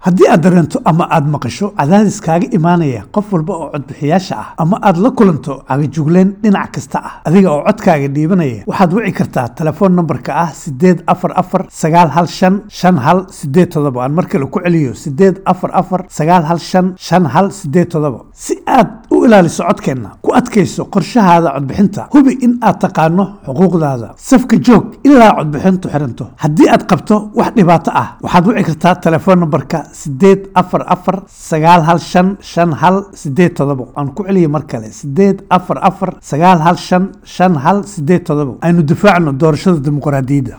haddii aad dareento ama aad maqasho cadaadis kaaga imaanaya qof walba oo codbixiyaasha ah ama aad la kulanto cagajugleen dhinac kasta ah adiga oo codkaaga dhiibanaya waxaad wici kartaa telefoon nambarka ah sideed afar afar sagaal hal shan shan hal sideed todoba aan mar kale ku celiyo sideed afar afar sagaal hal shan shan hal sideed todoba si aad u ilaaliso codkeenna ku adkayso qorshahaada codbixinta hubi in aad taqaano xuquuqdaada safka joog ilaa codbixintu xiranto haddii aad qabto wax dhibaato ah waxaad wici kartaa telefoon nambarka sideed afar afar sagaal hal shan shan hal sideed todobo aan ku celiyo mar kale sideed afar afar sagaal hal shan shan hal sideed todobo aynu difaacno doorashada dimuqraadiyadda